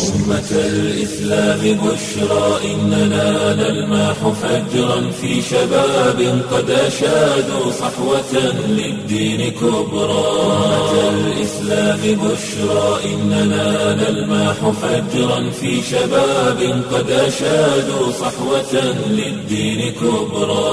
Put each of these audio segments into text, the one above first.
أمة الإسلام بشرى إننا نلمح فجرا في شباب قد أشادوا صحوة للدين كبرى أمة الإسلام بشرى إننا نلمح فجرا في شباب قد أشادوا صحوة للدين كبرى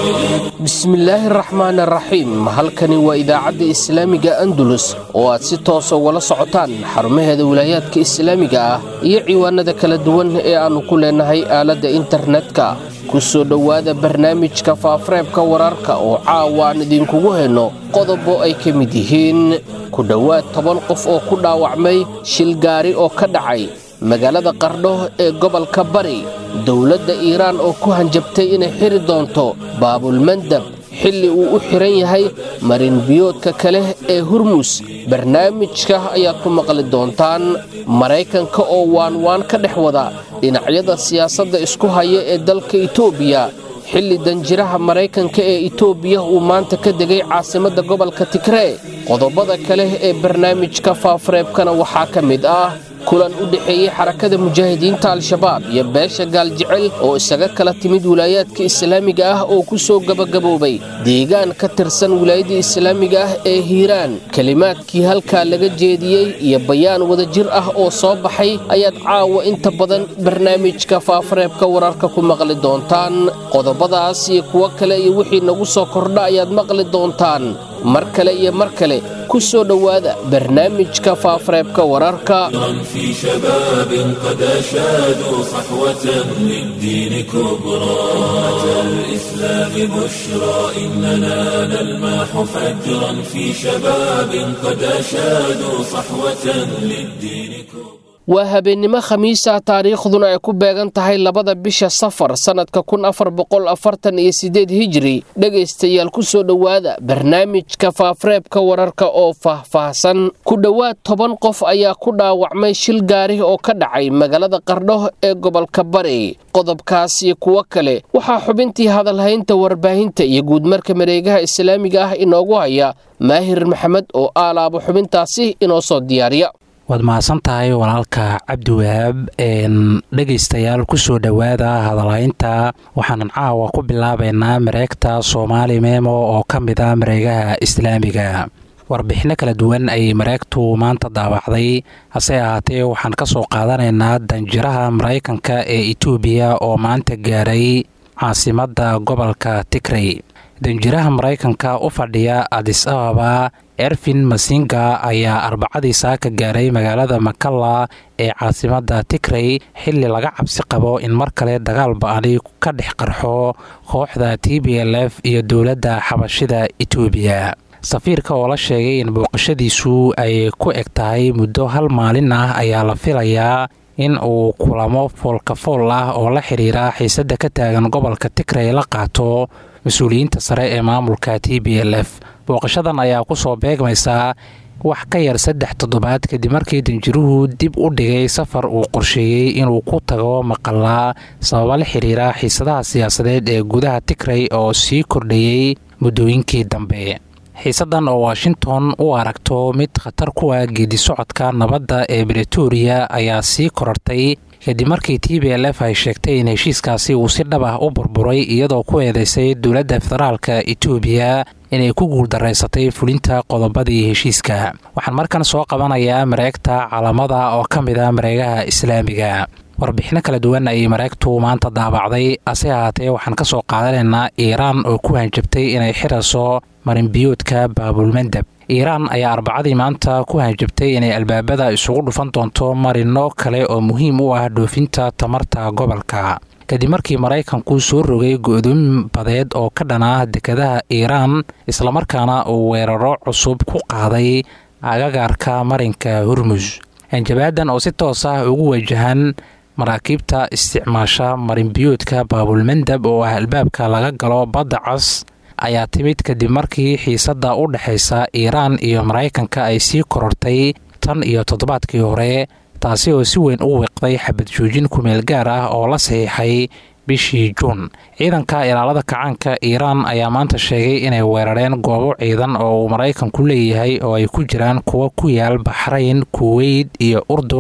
bismillaahi araxmaan araxiim halkani waa idaacadda islaamiga andalus oo aad si toosa ugala socotaan xarumaheeda wilaayaadka islaamiga ah iyo ciwaanada kala duwan ee aannu ku leenahay aaladda internetka ku soo dhowaada barnaamijka faafareebka wararka oo caawa aan idinkugu hayno qodobo ay ka mid yihiin ku dhowaad toban qof oo ku dhaawacmay shil gaari oo ka dhacay magaalada qardho ee gobolka bari dowladda iiraan oo ku hanjabtay inay xiri doonto baabulmandab xilli uu u xihan yahay marinbiyoodka kale ee hurmus barnaamijka ayaad ku maqli doontaan maraykanka oo waanwaan ka dhex wada dhinacyada siyaasadda isku haya ee dalka itoobiya xilli danjiraha maraykanka ee itoobiya uu maanta ka degay caasimadda gobolka tigree qodobada kale ee barnaamijka faafareebkana waxaa ka mid ah kulan u dhexeeyey xarakada mujaahidiinta al-shabaab iyo beesha gaaljecel oo isaga kala timid wilaayaadka islaamiga ah oo ku soo gabagaboobay deegaan ka tirsan wilaayada islaamiga ah ee hiiraan kelimaadkii halkaa laga jeediyey iyo bayaan wadajir ah oo soo baxay ayaad caawa inta badan barnaamijka faafareebka wararka ku maqli doontaan qodobadaas iyo kuwo kale iyo wixii nagu soo kordha ayaad maqli doontaan mar kale iyo mar kale ku soo dhowaada barnaamijka faafareebka wararka في شباب قد أشادوا صحوة للدين كبرى أمة الإسلام بشرى إننا نلمح فجرا في شباب قد أشادوا صحوة للدين كبرى waa habeennimo khamiisa taariikhduna ay ku beegan tahay labada bisha safar sannadka kun afar boqol afartan iyo sideed hijiri dhegaystayaal ku soo dhowaada barnaamijka faafareebka wararka oo faahfaahsan ku dhowaad toban qof ayaa ku dhaawacmay shil gaari oo ka dhacay magaalada qardho ee gobolka bari qodobkaas iyo kuwo kale waxaa xubintii hadalhaynta warbaahinta iyo guudmarka mareegaha islaamiga ah inoogu haya maahir maxamed oo aalaabo xubintaasi inoo soo diyaariya waad mahadsan tahay walaalka cabdiwahaab dhegaystayaal kusoo dhowaada hadalhaynta waxaanan caawa ku bilaabaynaa mareegta soomaali meemo oo ka mid a mareegaha islaamiga warbixinno kala duwan ayay mareegtu maanta daawacday hase ahaatee waxaan ka soo qaadanaynaa danjiraha maraykanka ee itoobiya oo maanta gaaray caasimadda gobolka tigrey danjiraha maraykanka u fadhiya adis ababa erfin masinga ayaa arbacadii saaka gaaray magaalada makalla ee caasimadda tigrey xilli laga cabsi qabo in mar kale dagaal ba-ani ka dhex qarxo kooxda t b l f iyo dowladda xabashida itoobiya safiirka oo la sheegay in booqashadiisu ay ku eg tahay muddo hal maalin ah ayaa la filayaa in uu kulamo foolkafool ah oo la xiriira xiisadda ka taagan gobolka tigrey la qaato mas-uuliyiinta sare ee maamulka t b l f booqashadan ayaa ku soo beegmaysaa wax ka yar saddex toddobaad kadib markii danjiruhu dib u dhigay safar uu qorsheeyey inuu ku tago maqalaa sababa la xiriira xiisadaha siyaasadeed ee gudaha tigrey oo sii kordhayey muddooyinkii dambe xiisadan oo washington u aragto mid khatar ku ah geedi socodka nabadda ee bretoria ayaa sii korartay kadib markii t b l f ay sheegtay in heshiiskaasi uu si dhab ah u burburay iyadoo ku eedeysay dowladda federaalka itoobiya inay ku guuldaraysatay fulinta qodobadii heshiiska waxaan markan soo qabanayaa mareegta calamada oo ka mid a mareegaha islaamiga warbixino kala duwan ayay mareegtu maanta daabacday ase ahaatee waxaan ka soo qaadanaynaa iiraan oo ku hanjabtay inay xirayso marinbiyoodka baabulmandab iiraan ayaa arbacadii maanta ku hanjabtay inay albaabada isugu dhufan doonto marino kale oo muhiim u ah dhoofinta tamarta gobolka kadib markii maraykanku soo rogay go-doomin badeed oo ka dhanaa dekadaha iiraan islamarkaana uu weeraro cusub ku qaaday agagaarka marinka hurmus hanjabaadan oo si toos ah ugu wajahan maraakiibta isticmaasha marinbiyoodka baabulmandab oo ah albaabka laga galo badda cas ayaa timid kadib markii xiisadda u dhexaysa iiraan iyo maraykanka ay sii korortay tan iyo toddobaadkii hore taasi oo si weyn u wiiqday xabad joojin kumeel gaar ah oo la saxiixay bishii juun ciidanka ilaalada kacaanka iiraan ayaa maanta sheegay inay weerareen goobo ciidan oo uu maraykanku leeyahay oo ay ku jiraan kuwa ku yaal baxrayn kuweyt iyo urdun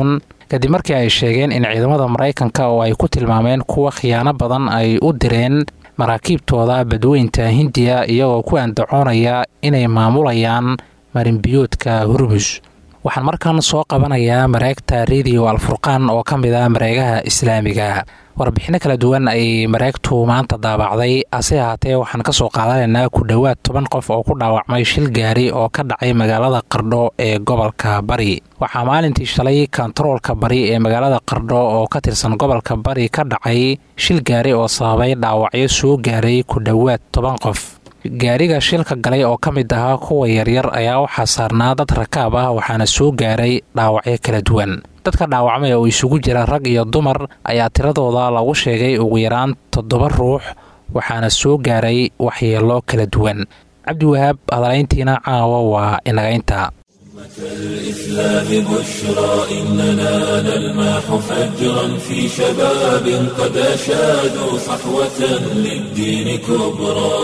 kadib markii ay sheegeen in ciidamada maraykanka oo ay ku tilmaameen kuwa khiyaano badan ay u direen maraakiibtooda badweynta hindiya iyagoo ku andacoonaya inay maamulayaan marinbiyoodka hurmus waxaan markan soo qabanayaa mareegta rediyo alfurqaan oo ka mid ah mareegaha islaamiga warbixinno kala duwan ay mareegtu maanta daabacday hase ahaatee waxaan ka soo qaadanaynaa ku dhowaad toban qof oo ku dhaawacmay shil gaari oo ka dhacay magaalada qardho ee gobolka bari waxaa maalintii shalay kontaroolka bari ee magaalada qardho oo ka tirsan gobolka bari ka dhacay shil gaari oo sababay dhaawacyo soo gaaray ku dhowaad toban qof gaariga shilka galay oo ka mid ahaa kuwa yaryar ayaa waxaa saarnaa dad rakaab ah waxaana soo gaaray dhaawacyo kala duwan dadka dhaawacmay oo isugu jira rag iyo dumar ayaa tiradooda lagu sheegay ugu yaraan toddoba ruux waxaana soo gaaray waxyeelo kala duwan cabdiwahaab hadalayntiina caawa waa inagaynta الإسلام بشرى إننا نلمح فجرا في شباب قد أشادوا صحوة للدين كبرى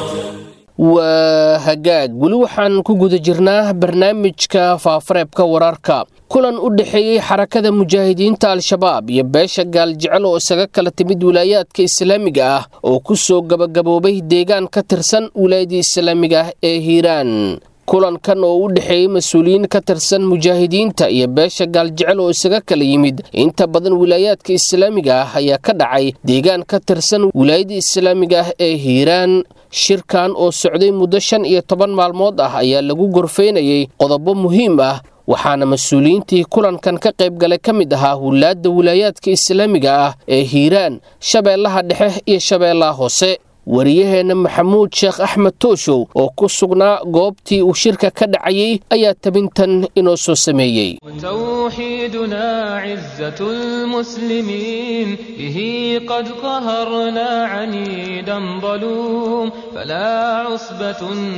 waa hagaag weli waxaan ku guda jirnaa barnaamijka faafareebka wararka kulan u dhexeeyey xarakada mujaahidiinta al-shabaab iyo beesha gaaljecel oo isaga kala timid wilaayaadka islaamiga ah oo ku soo gabagaboobay deegaan ka tirsan wilaayadii islaamiga ah ee hiiraan kulankan oo u dhexeeyey mas-uuliyiin ka tirsan mujaahidiinta iyo beesha gaaljecel oo isaga kala yimid inta badan wilaayaadka islaamiga ah ayaa ka dhacay deegaan ka tirsan wilaayadii islaamiga ah ee hiiraan shirkan oo socday muddo shan iyo toban maalmood ah ayaa lagu gorfaynayey qodobo muhiim ah waxaana mas-uuliyiintii kulankan ka qayb galay ka mid ahaa hulaadda wilaayaadka islaamiga ah ee hiiraan shabeellaha dhexe iyo shabeellaha hoose wariyaheenna maxamuud sheekh axmed tooshow oo ku sugnaa goobtii uu shirka ka dhacayey ayaa tabintan inoo soo sameeyey توحيدنا عزة المسلمين به قد قهرنا عنيدا ظلوم فلا عصبة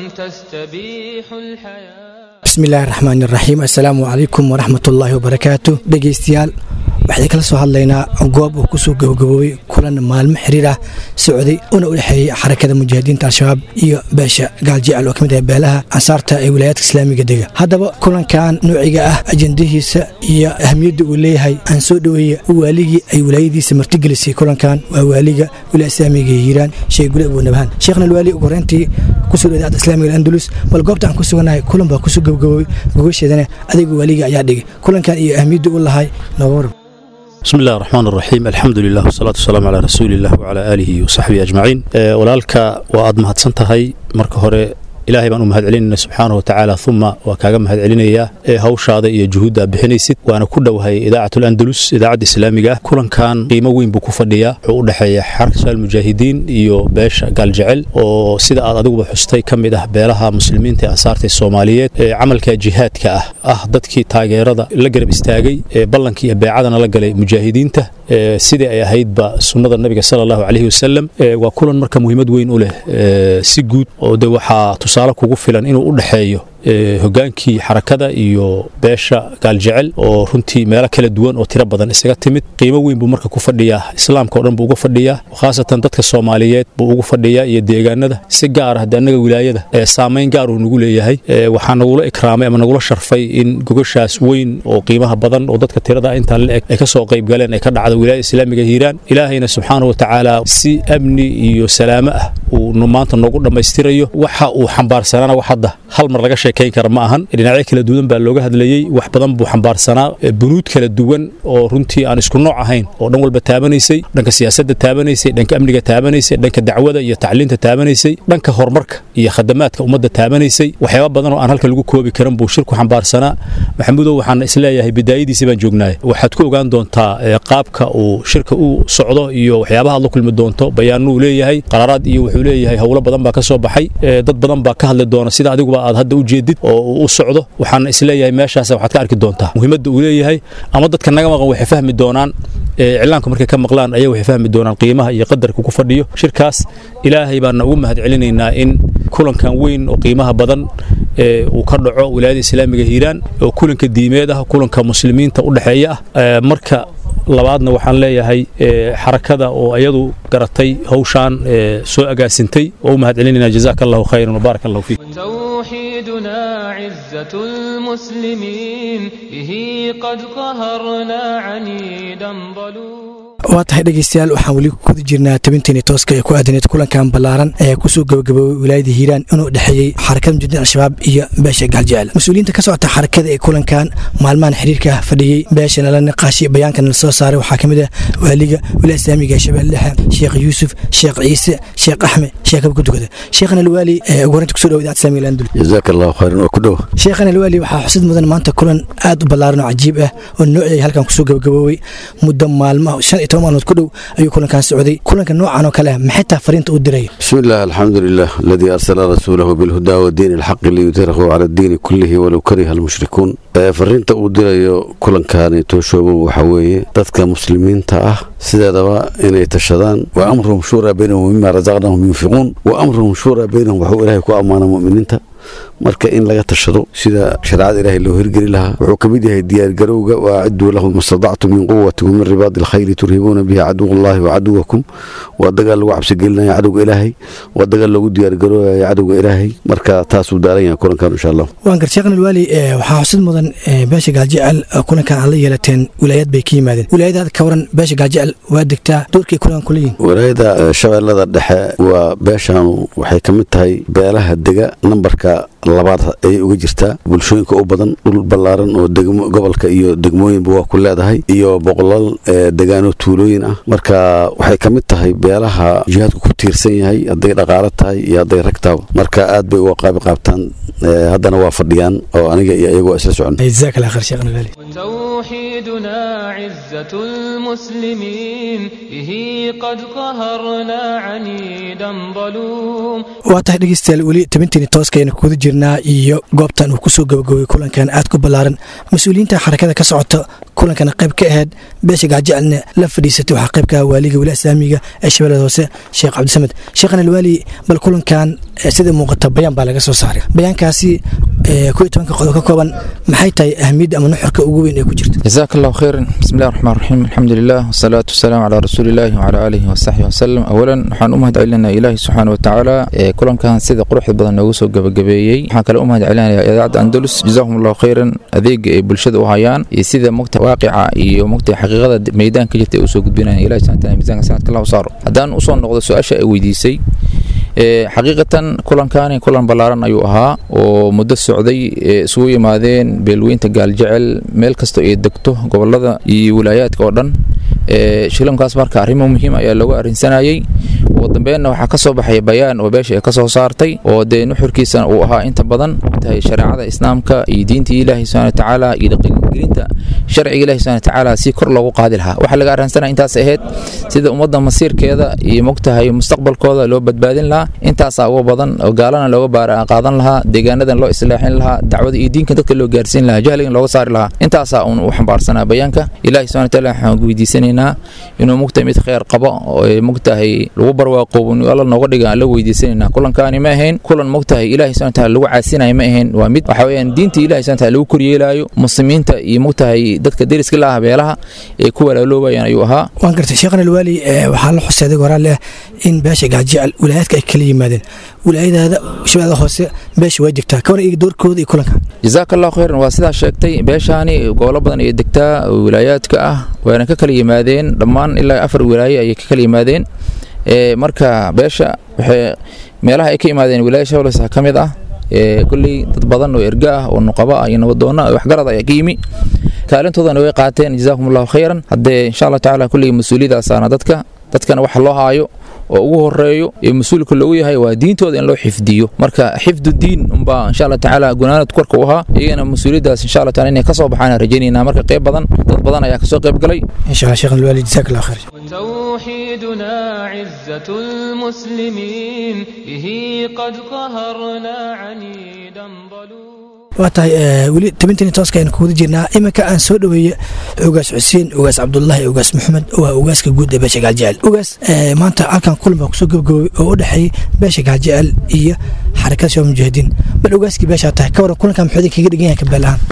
تستبيح الحياة bismillahi raxmaan iraxiim assalaamu calaykum waraxmatullaahi wabarakaatu dhegeystayaal waxaan kala soo hadlaynaa goob uu kusoo gabagaboobay kulan maalmo xiriir ah socday una u dhexeeyey xarakada mujaahidiinta al-shabaab iyo beesha gaaljecel oo ka mid ah beelaha ansaarta ee wilaayaadka islaamiga dega haddaba kulankan noociga ah ajendahiisa iyo ahamiyadda uu leeyahay aan soo dhoweeya waaligii ay wilaayadiisa martigelisay kulankan waa waaliga wilaaya islaamiga hiiraan sheekh gule abuunabhaan sheekhna alwaali ugu horeyntii kusoo dhow idaacadda islaamiga andalus bal goobta aan ku sugannahay kulan baa kusoo gabagaboobay gogasheedana adiga waaliga ayaa dhigay kulankan iyo ahamiyadda u lahay nooga warab بسم الله الرحمن الرحيم الحمد لله والصلاة والسلام على رسول الله وعلى آله وصحبه أجمعين walaalka waa aad mahadsan tahay marka hore ilaahay baan u mahad celinayna subxaanahu watacaala uma waa kaaga mahad celinayaa ee hawshaada iyo juhuudda bixinaysid waana ku dhowahay idaacatul andalus idaacadda islaamiga ah kulankan qiimo weyn buu ku fadhiyaa wuxuu u dhexeeya xarka mujaahidiin iyo beesha gaaljecel oo sida aad adiguba xustay ka mid ah beelaha muslimiinta ee ansaarta soomaaliyeed ee camalka jihaadka ah ah dadkii taageerada la garab istaagay ee ballankii iyo beecadana la galay mujaahidiinta sidii ay ahaydba sunnada nabiga sala allahu calayhi wasalam waa kulan marka muhiimad weyn u leh si guud oo de waxaa tusaale kugu filan inuu u dhexeeyo hogaankii xarakada iyo beesha gaaljecel oo runtii meelo kala duwan oo tiro badan isaga timid qiimo weyn buu marka ku fadhiyaa islaamka o dhan buu uga fadhiyaa khaasatan dadka soomaaliyeed buu ugu fadhiyaa iyo deegaanada si gaar ah hadde annaga wilaayada saamayn gaar uu nagu leeyahay waxaa nagula ikraamay ama nagula sharfay in gogashaas weyn oo qiimaha badan oo dadka tirada intaa la eg ay ka soo qayb galeen ay ka dhacda wilaayada islaamiga hiiraan ilaahayna subxaanahu watacaala si amni iyo salaamo ah uu maanta noogu dhammaystirayo waxa uu xambaarsanaana wax hadda hal mar laga sheekayn kara ma ahan dhinacyo kala duwan baa looga hadlayey wax badan buu xambaarsanaa bunuud kala duwan oo runtii aan isku nooc ahayn oo dhan walba taabanaysay dhanka siyaasadda taabanaysay dhanka amniga taabanaysay dhanka dacwada iyo tacliinta taabanaysay dhanka horumarka iyo khadamaadka ummadda taabanaysay waxyaaba badan oo aan halka lagu koobi karan buu shirku xambaarsanaa maxamuudow waxaan isleeyahay bidaayadiisii baan joognaay waxaad ku ogaan doontaa qaabka uu shirka u socdo iyo waxyaabaha aad la kulmi doonto bayaanuu leeyahay qaraaraad iyo wuxuu leeyahay howlo badan baa ka soo baxay dad badan baa ka hadli doona sida adiguba aad hadda u jeedid oo uu u socdo waxaan isleeyahay meeshaas waxaad ka arki doontaa muhiimadda uu leeyahay ama dadka naga maqan waxay fahmi doonaan iclaanku markay ka maqlaan ayaa waxay fahmi doonaan qiimaha iyo qadarka ku fadhiyo shirkaas ilaahay baana ugu mahad celinaynaa in kulankan weyn oo qiimaha badan uu ka dhaco wilaayada islaamiga hiiraan oo kulanka diimeed ah kulanka muslimiinta u dhexeeya ah marka labaadna waxaan leeyahay xarakada oo iyadu garatay hawshaan soo agaasintay oo u mahad celinayna jazaaka allahu khayran wabaarak allahu fiik توحيدنا عزة المسلمين به قد قهرنا عنيدا ظلوما waa tahay dhegeystayaal waxaan weli kuda jirnaa tabinteeni tooska ee ku aadaneed kulankan ballaaran ee kusoo gabagaboobay wilaayada hiiraan inuu dhexeeyey xarakada mujahidiin al-shabaab iyo beesha gaaljecel mas-uuliyiinta ka socota xarakada ee kulankan maalmahan xiriirka fadhiyey beesha nala niqaashi bayaanka nala soo saaray waxaa ka mid ah waaliga wilaaya islaamiga ee shabeelle dhexe sheekh yuusuf sheekh ciise sheekh axmed sheekh abkudugada sheekhana alwaali ee ugu horinta kusoo dhawo idaacada islaamiga landul jazaak allahu khayran oo ku dhow sheekhana alwaali waxaa xusid mudan maanta kulan aad u ballaaran oo cajiib ah oo noociyay halkan kusoo gabagaboobay muddo maalmaha shan iyo toban maalmood ku dhow ayuu kulankan socday kulanka noocan oo kale ah maxay taa fariinta u diray بسم الله الحمد لله الذي أرسل رسوله بالهدى والدين الحق ليظهره على الدين كله ولو كره المشركون ee fariinta uu dirayo kulankaani tooshoobon waxa weeye dadka muslimiinta ah sideedaba inay tashadaan wa amruhum shuuraa baynahum mima rasaqnahum yunfiquun wa amruhum shuuraa baynahum waxuu ilaahay ku ammaana mu'miniinta marka in laga tashado sida shareecada ilaahay loo hirgeli lahaa wuxuu ka mid yahay diyaargarowga wa aciduu lahum mastadactum min quwati wa min ribaadi alkhayri turhibuuna bihi caduwllahi wa caduwakum waa dagaal lagu cabsigelinaya cadowga ilaahay waa dagaal loogu diyaargaroobaya cadowga ilaahay marka taasuu daaran yahay kulankan insha allah waan gar sheekhna alwaali waxaa xusid mudan beesha gaajecel kulankan aad la yeelateen wilaayad bay ka yimaadeen wilaayadaada ka waran beesha gaajecel waa degtaa doorkay kulankan kula yihin walaayada shabeellada dhexe waa beeshaanu waxay ka mid tahay beelaha dega nambarka labaad ayay uga jirtaa bulshooyinka u badan dhul ballaaran oo gobolka iyo degmooyinba waa ku leedahay iyo boqolaal degaano tuulooyin ah marka waxay ka mid tahay beelaha jihaadku ku tiirsan yahay hadday dhaqaalo tahay iyo hadday rag tahaba marka aad bay uga qaabi qaabtaan haddana waa fadhiyaan oo aniga iyo iyagu waa isla socon jazaak allah khayr sheekhna alwaali توحيدنا عزة المسلمين به قد قهرنا عنيدا ظلوم waa tahay dhegeystayaal weli tabinteeni tooskayna kuda jirnaa iyo goobtan uu kusoo gabagabay kulankan aad ku ballaaran mas-uuliyiinta xarakada ka socota kulankana qayb ka ahayd beesha gaajecalna la fadhiisatay waxaa qayb ka ah waaliga wilaaya islaamiga ee shabeellada hoose sheekh cabdisamed sheekhan alwaali bal kulankan sida muuqata bayaan baa laga soo saaray bayaankaasi ku iyo tobanka qodob ka kooban maxay tahay ahmiyadda ama nuxurka ugu weyn ee ku jirta جزاك الله خيرا بسم الله الرحمن الرحيم الحمد لله والصلاة والسلام على رسول الله وعلى آله وصحبه وسلم أولا waxaan u mahad celinaa ilaahi subxaana wa tacaala ee kulankan sida quruxda badan noogu soo gabagabeeyey waxaan kale u mahad celinayaa idaacadda andalus jazakum allahu khayran adeega ay bulshada u hayaan iyo sida mogta waaqica iyo mogta xaqiiqada meydaan ka jirta ay usoo gudbinayaan ilahi subxana taala miisaanka sanadka allah u saaro haddaan usoo noqdo su-aasha ay weydiisay xaqiiqatan kulankani kulan ballaaran ayuu ahaa oo muddo socday isugu yimaadeen beelweynta gaaljecel meel kasta ay degto gobolada iyo wilaayaadka oo dhan shilankaas marka arrimo muhiim ayaa looga arrinsanayey ugu dambeenna waxaa ka soo baxaya bayaan oo beesha ay ka soo saartay oo dee nuxurkiisana uu ahaa inta badan tahay shareecada islaamka iyo diintii ilaahi subxana watacaala iyo dhaqangelinta sharciga ilahi subxana watacaala si kor loogu qaadi lahaa waxaa laga arrinsanaya intaas ahayd sida ummadda masiirkeeda iyo mogtahay mustaqbalkooda loo badbaadin lahaa intaasaa uga badan oo gaalana looga baara qaadan lahaa deegaanadan loo islaaxin lahaa dacwada iyo diinka dadka loo gaarsiin lahaa jahligan looga saari lahaa intaasaa uun u xambaarsanaa bayaanka ilahi subxana wataala waxaan weydiisanaynaa inuu mogtahay mid kheyr qabo oo mogtahay lagu barwaaqoobo alla nooga dhiga aan la weydiisanaynaa kulankaani ma ahayn kulan mogtahay ilahi subxana wataala lagu caasinayo ma ahayn waa mid waxa weeyaan diinta ilahi subxana wataala lagu koryeelaayo muslimiinta iyo mogtahay dadka deriska la ah beelaha ee ku walaaloobayaan ayuu ahaa waan gartay sheekhan alwaali waxaa la xusay adig horaa leh in beesha gaajecel wilaayaadka ay kala yimaadeen wilaayadaada shabeellada hoose beesha waa degtaa kawan iyaga doorkooda iyo kulankan jazaaka allahu khayran waa sidaa sheegtay beeshaani gobolo badan ayay degtaa wilaayaadka ah waana ka kala yimaadeen dhammaan ilaa afar wilaaye ayay ka kala yimaadeen marka beesha waxay meelaha ay ka yimaadeen wilaaya shabeelle ka mid ah kulley dad badan oo erga ah oo nuqaba ah iyo nabadoonna waxgarad ayaa ka yimi kaalintoodana way qaateen jazaakum allahu khayran haddee insha allah tacaala kulley mas-uuliyadaasaana dadka dadkana waxa loo haayo oo ugu horeeyo ee mas-uulka loogu yahay waa diintooda in loo xifdiyo marka xifdu diin unbaa insha allah tacaala gunaanad korka u ahaa iyagana mas-uuliyaddaas insha allah taala inay ka soo baxaan rajaynaynaa marka qayb badan dad badan ayaa kasoo qayb galay insha allah sheekhan alwaali jazaak allah khayr توحيدنا عزة المسلمين به قد قهرنا عنيدا ظلوما waa tahay weli tabintani tooska aynu kuwada jirnaa iminka aan soo dhoweeye ogaas xuseen ogaas cabdulaahi ogaas maxamed waa ogaaska guud ee beesha gaaljecel ogaas maanta halkan kulan baa kusoo gabagabay oo u dhexeeyey beesha gaaljecel iyo xarakada shabaab mujaahidiin bal ogaaskii beeshaa tahay ka waran kulankan muxuu idin kaga dhigan yahay kabeel ahaan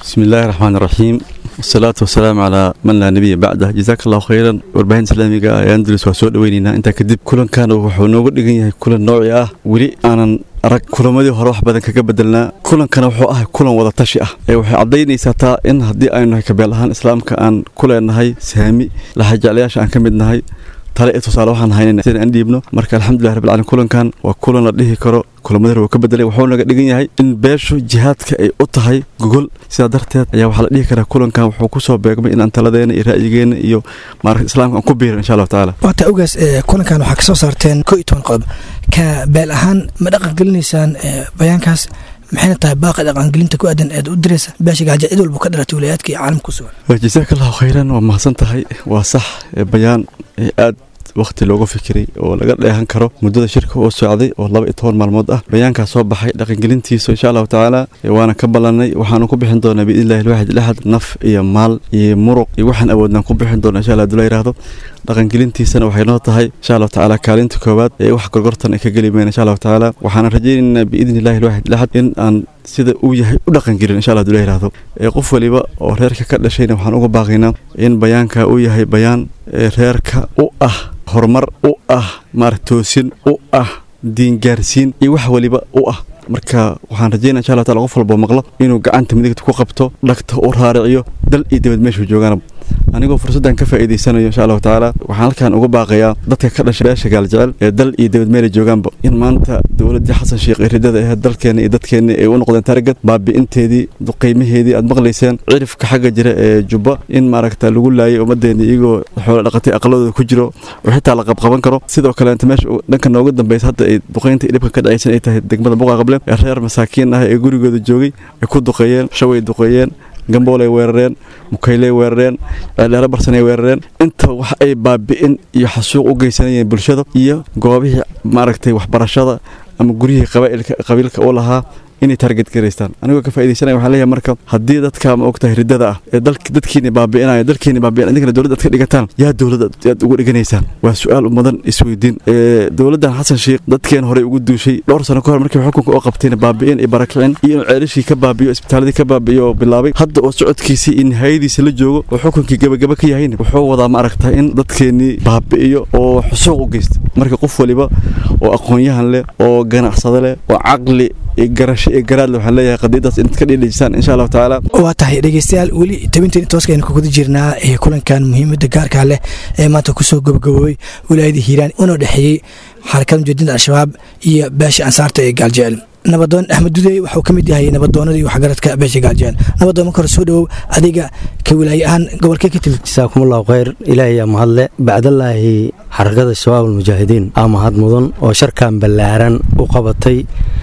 بسم الله الرحمن الرحيم والصلاة والسلام على من لا نبي بعده جزاك الله خيرا warbaahin islaamiga ee andalus waa soo dhaweynaynaa intaa kadib kulankan wuxuu nooga dhigan yahay kulan nooci ah weli aanan arag kulamadii hore wax badan kaga bedelnaa kulankana wuxuu ahay kulan wada tashi ah ee waxay caddaynaysaa taa in haddii aynu nahay kabeel ahaan islaamka aan ku leenahay saami laxajeclayaasha aan ka mid nahay tale iyo tusaale waxaan haynayna sidaan aan dhiibno marka alxamdulilah rabbil caalamiin kulankan waa kulan la dhihi karo kulamada hore wuu ka bedelay wuxuu naga dhigan yahay in beeshu jihaadka ay u tahay gogol sidaa darteed ayaa waxaa la dhihi karaa kulankan wuxuu kusoo beegmay inaan taladeena iyo ra'yigeena iyo maaragta islaamka aan ku biirin insha allahu tacaala waata ogaas kulankan waxaa kasoo saarteen koo iyo toban qodob ka beel ahaan ma dhaqan gelinaysaan bayaankaas maxayna tahay baaqa dhaqangelinta ku aadan eed u diraysa beesha gaaja cid walba ka dhalatay wilayaadka iyo caalamka ku sugan jazaaka allahu khayran waa mahadsan tahay waa sax bayaan aad waqti looga fikiray oo laga dheehan karo muddada shirka oo socday oo laba iyo toban maalmood ah bayaankaas soo baxay dhaqangelintiisa insha allahu tacaala waana ka ballanay waxaanu ku bixin doonaa biidnillahi alwaxid laxad naf iyo maal iyo muruq iyo waxaan awoodnaan ku bixin doonaa insha allah haduu la yidhaahdo dhaqangelintiisana waxay noo tahay insha allahu tacaala kaalinta koowaad ee wax gorgortan ay ka geli mayna insha allahu tacaala waxaana rajaynaynaa biidni illahi alwaxid laxad in aan sida uu yahay u dhaqangelin insha allah haduu la yidhaahdo ee qof waliba oo reerka ka dhashayna waxaan uga baaqaynaa in bayaanka uu yahay bayaan reerka u ah horumar u ah maarata toosin u ah diingaarsiin iyo wax waliba u ah marka waxaan rajaynaa insha allah taala qof walboo maqlo inuu gacanta midigta ku qabto dhagta u raariciyo dal iyo dibad meeshuu joogaana anigoo fursaddan ka faa'iidaysanayo insha allahu tacaala waxaan halkan uga baaqayaa dadka ka dhashay beesha gaaljecel ee dal iyo dibad meelay joogaanba in maanta dowladdii xasan sheekh ee ridada ahayd dalkeenna iyo dadkeenna ay u noqdeen targad baabi'inteedii duqaymaheedii aad maqlayseen cirifka xagga jira ee jubba in maaragta lagu laayay ummadeenna iyagoo xoolo dhaqatay aqladooda ku jiro oo xitaa la qabqaban karo sidoo kaleenta meesha dhanka nooga dambaysa hadda ay duqaynta iyo dhibka ka dhacaysan ay tahay degmada buqa qable ee reer masaakiin ah ee gurigooda joogay ay ku duqeeyeen shaway duqeeyeen gamboolay weerareen mukayley weerareen ceeldheero barsanay weerareen inta wax ay baabi'in iyo xasuuq u geysanayeen bulshada iyo goobihii maaragtay waxbarashada ama guryihii qabiilka u lahaa inay target garaystaan anigoo ka faaidaysanaya waxaan leeyahay marka haddii dadka ma ogtahay riddada ah ee dadkiina baabi'inaya dalkiina baabi'inaya idinkana dowladda aad ka dhigataan yaa dowladda aad ugu dhiganaysaan waa su-aal mudan isweydiin dowladdan xasan sheekh dadkeen horey ugu duushay dhowr sano ka hor markii xukunka oo qabtayna baabi'in iyo barakicin iyo inuu ceelashii ka baabi'iyo isbitaaladii ka baabi'iyo oo bilaabay hadda oo socodkiisii iyo nihayadiisa la joogo oo xukunkii gabagaba ka yahayna wuxuu wadaa ma aragtaa in dadkeennii baabi'iyo oo xusuuq u geysta marka qof waliba oo aqoon-yahan leh oo ganacsado leh oo caqli iyo garasho iyo garaadle waxaan leeyahay qadiidaas inaad ka dhiidhijisaan insha allahu tacaala waa tahay dhegeystayaal weli tabinteen tooska aynu kaguda jirnaa ee kulankan muhiimadda gaarkaa leh ee maanta kusoo gabagaboobay wilaayada hiiraan una dhexeeyey xarakada mujaadinta al-shabaab iyo beesha ansaarta ee gaaljecel nabadoon axmed dudey waxuu ka mid yahay nabadoonada iyo waxgaradka beesha gaaljecel nabadoon marka hore soo dhowow adiga ka wilaaye ahaan gobolkee ka timid jasaakumullahu khayr ilaahay yaa mahadle bacdallaahi xarakada shabaab almujaahidiin aa mahad mudan oo sharkan ballaaran u qabatay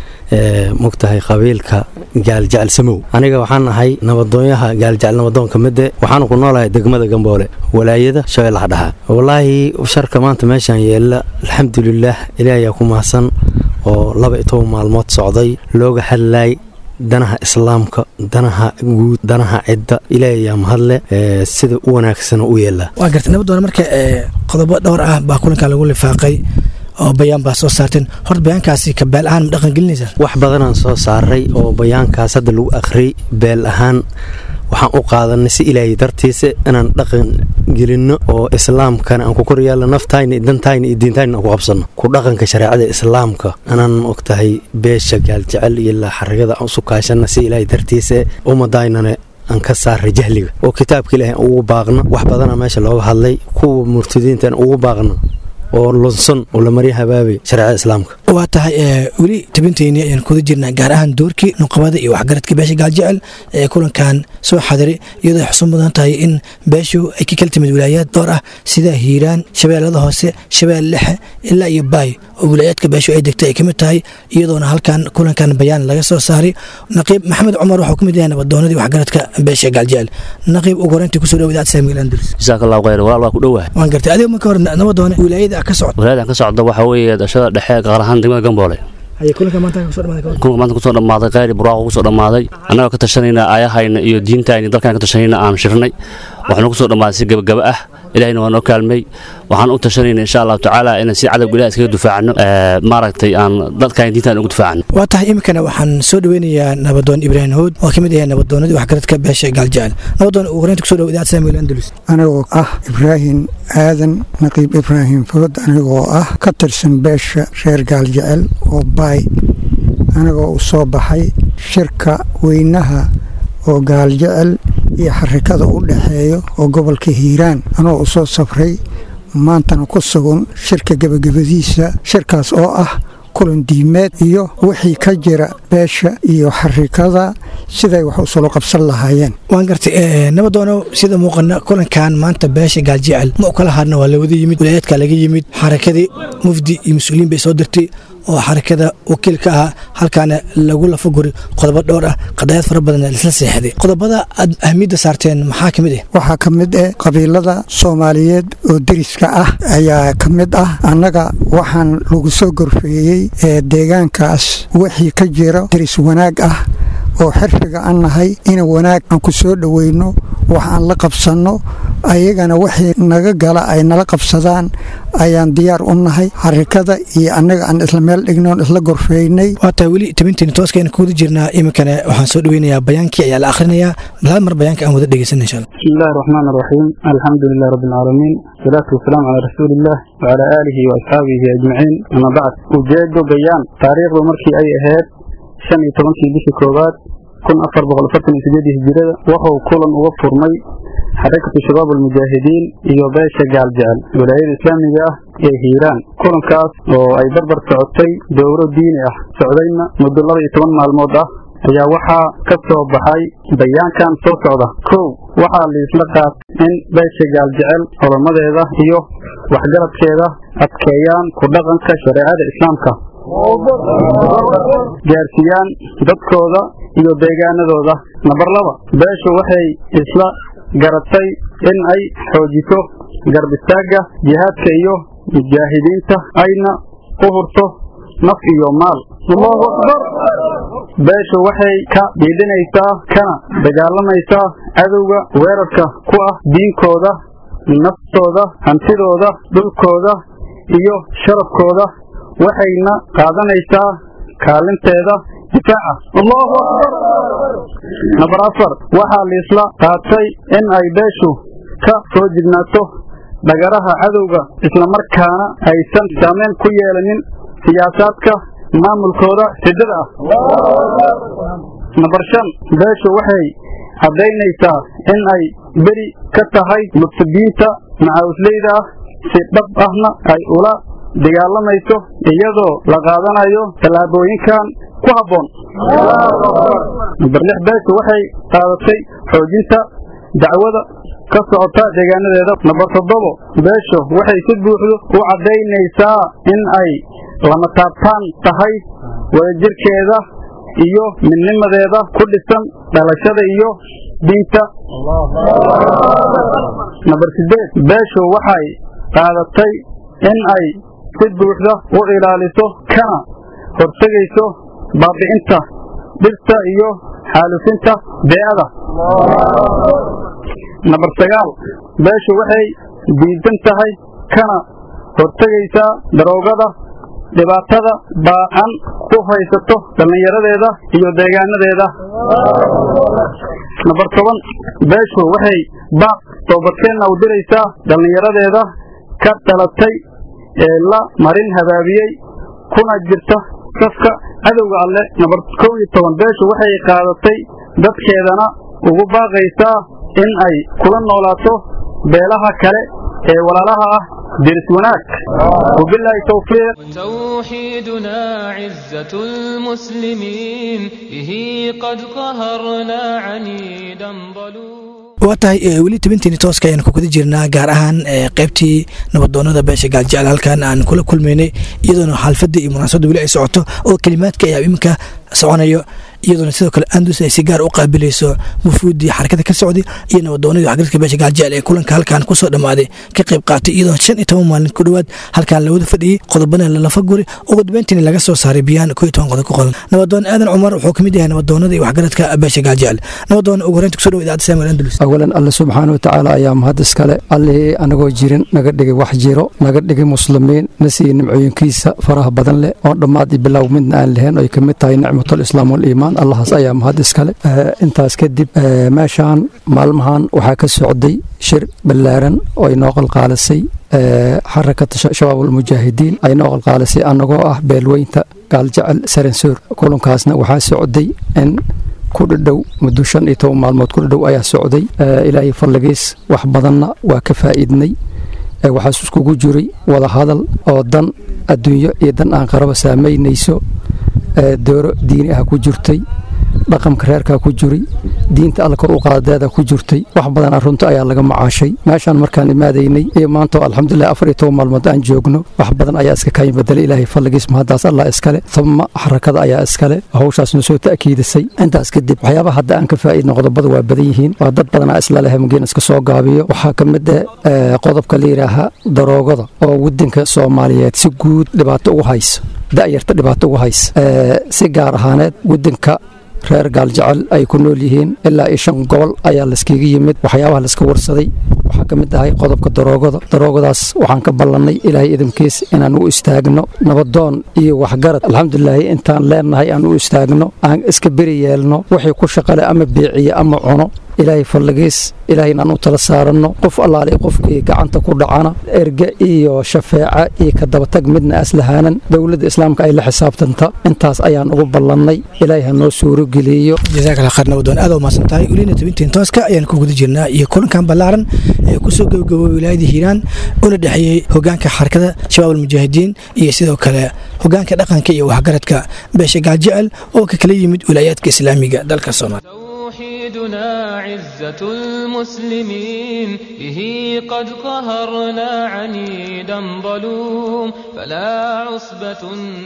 mogtahay qabiilka gaaljecel samow aniga waxaan ahay nabadoonyaha gaaljecel nabadoonka midde waxaanu ku noolahay degmada gamboole walaayada shabeellaha dhaxa wallaahi sharka maanta meeshaan yeella alxamdulilaah ilaahayaa ku mahadsan oo laba iyo toban maalmood socday looga hadlaay danaha islaamka danaha guud danaha cidda ilaahayaa mahadle sida u wanaagsana u yeela waa gartay nabadoona marka qodobo dhowr ah baa kulankan lagu lifaaqay oo bayaan baa soo saarteen horta bayaankaasi ka beel ahaan ma dhaqan gelinaysaa wax badanaan soo saaray oo bayaankaas hadda lagu akhriyay beel ahaan waxaan u qaadanay si ilaahay dartiisa inaan dhaqan gelinno oo islaamkana aan ku koryaalla naftayna iyo dantayna iyo diintayna aan ku qabsanno ku dhaqanka shareecada islaamka inaan ogtahay beesha gaaljecel iyo ilaa xarigada aan usu kaashanna si ilaahay dartiisa ummadaynana aan ka saaray jahliga oo kitaabka ilaahay aan ugu baaqno wax badanaa meesha looga hadlay kuwa murtadiinta aan ugu baaqno oo lunsan oo la marya habaabay shareecada islaamka waa tahay weli tabinteyni ayaan kuda jirnaa gaar ahaan doorkii nuqabada iyo waxgaradka beesha gaaljecel ee kulankan soo xadiray iyadoo ay xusun mudan tahay in beeshu ay ka kala timid wilaayaad dhowr ah sida hiiraan shabeellada hoose shabeelle lexe ilaa iyo baay oo wilaayaadka beeshu ay degtay ay ka mid tahay iyadoona halkan kulankan bayaan laga soo saaray naqiib maxamed cumar waxuu ka mid yahay nabadoonadii waxgaradka beesha gaaljecel naqiib ugu horeyntii kusoo dhawo idaacada saamiil andalus jazaak allahu khayr walaal waa ku dhowahay waan gartay adiga marka hore nabadoone wilaayada ka socda wilaayada ka socda waxaa weeye dhashada dhexe gaar ahaan degmada gamboole kulanka maanta kusoo dhammaaday khayri buraaqa kusoo dhammaaday annagoo ka tashanayna aayahayna iyo diintayna dalkan ka tashanayna aan shirnay waxaanu kusoo dhammaaday si gabagaba ah ilahina waa noo kaalmay waxaan u tashanayna insha allahu tacaala inaan si cadowga ilaah iskaga difaacno maaragtay aan dadkaan diintaan ugu difaacno waa tahay iminkana waxaan soo dhaweynayaa nabadoon ibraahim hood oo ka mid yahay nabadoonadii waxgaradka beesha gaaljecel nabadoon ugu horeynta kusoo dhawo idaacad samuel andalus anigoo ah ibraahim aadan naqiib ibraahim food anigoo ah ka tirsan beesha reer gaaljecel oo baay anigoo u soo baxay shirka weynaha oo gaaljecel iyo xarikada u dhexeeyo oo gobolka hiiraan anoo u soo safray maantana ku sugan shirka gebagabadiisa shirkaas oo ah kulan diimeed iyo wixii ka jira beesha iyo xarikada siday wax usula qabsan lahaayeen waan gartay nabadoono sida muuqana kulankan maanta beesha gaaljecel ma u kala hadna waa lawada yimid walaayaadka laga yimid xarakadii mufdi iyo mas-uuliyiin bay soo dirtay oo xarakada wakiil ka ahaa halkaana lagu lafaguri qodobo dhowr ah qadayaad fara badan laisla seexday qodobada aad ahmiyadda saarteen maxaa ka mid ah waxaa ka mid ah qabiilada soomaaliyeed oo deriska ah ayaa ka mid ah annaga waxaan lagu soo gorfeeyey ee deegaankaas wixii ka jira deris wanaag ah oo xirfiga an nahay in wanaag aan ku soo dhoweyno wax aan la qabsanno ayagana wixii naga gala ay nala qabsadaan ayaan diyaar u nahay xarikada iyo annaga aan isla meel dhignoon isla gorfeynay waa tahay weli tabinteeni tooskayna ku wada jirnaa iminkana waxaan soo dhaweynayaa bayaankii ayaa la akhrinayaa hal mar bayaanka aan wada dhegeysanna insha allah بسم الله الرحمن الرحيم الحمد لله رب العالمين والصلاة والسلام على رسول الله وعلى آله وأصحابه أجمعين أما بعد وجاد بيان تاريخ مركي أي أهاد شن يتبنكي بشي كوبات كن أفر بغل فتن إسجاده الجرادة وهو كلا وفر مي حركة شباب المجاهدين iyo beesha gaaljecel walaayada islaamiga ah ee hiiraan kulankaas oo ay barbar socotay dowro diini ah socdayna muddo laba iyo toban maalmood ah ayaa waxaa ka soo baxay bayaankan soo socda kow waxaa liisla qaatay in beesha gaaljecel culamaddeeda iyo waxgaradkeeda adkeeyaan ku dhaqanka shareecada islaamka gaarsiiyaan dadkooda iyo deegaanadooda nambar laba beeshu waxay isla garatay in ay xoojiso garbistaagga jihaadka iyo mujaahidiinta ayna u hurto naf iyo maal allahu akbar beeshu waxay ka dhiidhinaysaa kana dagaalamaysaa cadowga weerarka ku ah diinkooda naftooda hantidooda dhulkooda iyo sharafkooda waxayna qaadanaysaa kaalinteeda difaaca allahu akbar nambar afar waxaa liisla qaatay in ay beeshu ka soo jignaato dhagaraha cadowga islamarkaana aysan saameyn ku yeelanin siyaasaadka maamulkooda siddada ah nambar shan beeshu waxay caddaynaysaa in ay beri ka tahay murtadiinta macawisleyda ah si dhab ahna ay ula dagaalamayso iyadoo la qaadanayo tallaabooyinkan ku habboon nambar lix beeshu waxay qaadatay xoojinta dacwada ka socota deegaanadeeda nambar toddobo beeshu waxay si buuxdo u caddaynaysaa in ay lama taabtaan tahay wadajirkeeda iyo midnimadeeda ku dhisan dhalashada iyo diinta nambar sideed beeshu waxay qaadatay in ay si buuxda u ilaaliso kana hortegayso baabi'inta dhirta iyo xaalufinta bee'ada nambar sagaal beeshu waxay diidan tahay kana hortegaysaa daroogada dhibaatada baacan ku haysato dhallinyaradeeda iyo deegaanadeeda nambar toban beeshu waxay baaq toobadkeenna u diraysaa dhallinyaradeeda ka dhalatay ee la marin habaabiyey kuna jirta safka cadowga alle nambar kow iyo toban beeshu waxay qaadatay dadkeedana ugu baaqaysaa in ay kula noolaato beelaha kale ee walaalaha ah diris wanaag wabilaahi towfiiq توحيدنا عزة المسلمين به قد قهرنا عنيدا ظلوما waa tahay weli tabinteeni tooska ayaan ku guda jirnaa gaar ahaan qaybtii nabadoonada beesha gaaljecel halkan aan kula kulmaynay iyadoona xaalfadda iyo munaasabadda weli ay socoto oo kelimaadka ayaa iminka soconayo iyadoona sidoo kale andus ay si gaar u qaabilayso wufuuddii xarakada ka socday iyo nabadoonadii waxgaradka beesha gaaljecel ee kulanka halkan kusoo dhammaaday ka qayb qaatay iyadoo shan iyo toban maalin ku dhowaad halkan lawada fadhiyey qodobana lalafa guri ugu dambeyntiina laga soo saaray biyaan koo iyo toban qodob ku qodan nabadoon aadan cumar wuxuu ka mid yahay nabadoonada iyo waxgaradka beesha gaaljecel nabadoon ugu horeynta kusoo dhow idaacadda samuel andalus awalan alle subxaana watacaala ayaa mahad iskale allihii anagoo jirin naga dhigay wax jiro naga dhigay muslimiin na siiyey nimcooyinkiisa faraha badan leh oon dhammaad iyo bilow midna aan lahayn oy ka mid tahay nicmatul islaam waliimaan allahaas ayaa mahad iskale intaas kadib meeshaan maalmahan waxaa ka socday shir ballaaran oo ay noo qalqaalisay xarakata shabaab almujaahidiin ay noo qalqaalisay annagoo ah beelweynta gaaljecel saransoor kulankaasna waxaa socday in ku dhadhow muddo shan iyo toban maalmood ku dhadhow ayaa socday ilaahay fadligiis wax badanna waa ka faa'iidnay waxaas iskugu jiray wada hadal oo dan adduunyo iyo dan aan qaraba saamaynayso dooro diini ah ku jirtay dhaqamka reerkaa ku jiray diinta alla kor u qaadadeeda ku jirtay wax badan runta ayaa laga macaashay meeshaan markaan imaadaynay iyo maanta alxamdulilah afar iyo toban maalmood aan joogno wax badan ayaa iska kayin bedelay ilaahay fadligiis mahaddaas allah iskale uma xarakada ayaa iskale hawshaasna soo ta'kiidisay intaas kadib waxyaabaha hadda aan ka faa'iidno qodobada waa badan yihiin waa dad badanaa isla leh mugeen iska soo gaabiyo waxaa ka mid ah qodobka la yidhaaha daroogada oo waddanka soomaaliyeed si guud dhibaato ugu hayso da'yarta dhibaato ugu haysa si gaar ahaaneed waddanka reer gaaljecel ay ku nool yihiin ilaa iyo shan gobol ayaa layskaga yimid waxyaabaha layska warsaday waxaa ka mid ahay qodobka daroogada daroogadaas waxaan ka ballannay ilaahay idinkiis inaan u istaagno nabadoon iyo waxgarad alxamdulilaahi intaan leennahay aan u istaagno aan iska beri yeelno wixii ku shaqale ama beeciye ama cuno ilaahay fadligiis ilaahay inaan u tala saaranno qof allaale qofkii gacanta ku dhacana erge iyo shafeeca iyo ka dabatag midna aslahaanan dowladda islaamka ay la xisaabtanta intaas ayaan ugu ballannay ilaahay ha noo suurogeliyo jazaakala khayr nabadoon aad umaasan tahay welina tabintiin tooska ayaan ku guda jirnaa iyo kulankan ballaaran ee kusoo gabagaboobay wilaayada hiiraan una dhexeeyey hogaanka xarakada shabaab almujaahidiin iyo sidoo kale hogaanka dhaqanka iyo waxgaradka beesha gaajecel oo ka kala yimid wilaayaadka islaamiga dalka soomaaliya توحيدنا عزة المسلمين به قد قهرنا عنيدا ظلوم فلا عصبة